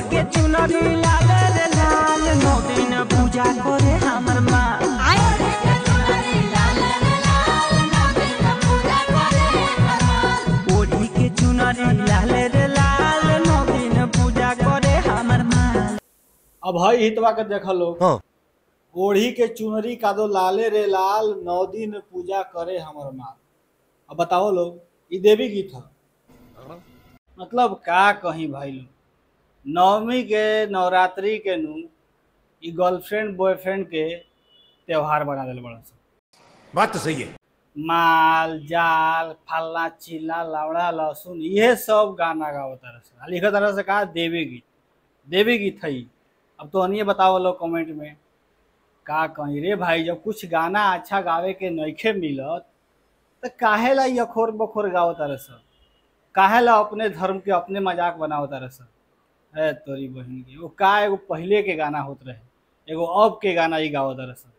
के चुनरी लाल रे लाल नौ दिन पूजा करे हमर माँ ओढ़ी के चुनरी लाल रे लाल नौ दिन पूजा करे हमर माँ अब हई हितवा के देख लो हाँ ओढ़ी के चुनरी का दो लाले रे लाल नौ दिन पूजा करे हमर माँ अब बताओ लोग ई देवी गीत है मतलब का कहीं भाई लोग नवमी के नवरात्रि के नु ई गर्लफ्रेंड बॉयफ्रेंड के त्योहार बना दिल बड़ा सन बात तो सही है माल जाल फल्ला चिल्ला लावड़ा लहसुन ये सब गाना गाओ तरह से आ लिखा तरह से कहा देवी गीत देवी गीत है ई। अब तो अनिए बताओ लोग कमेंट में का कहीं रे भाई जब कुछ गाना अच्छा गावे के नइखे मिलत तो काहे ला ई अखोर बखोर गाओ तरह से काहे ला अपने धर्म के अपने मजाक बनाओ तरह से है तोरी बहन के वो का एगो पहले के गाना होत रहे एगो अब के गाना ही गाओ तरह से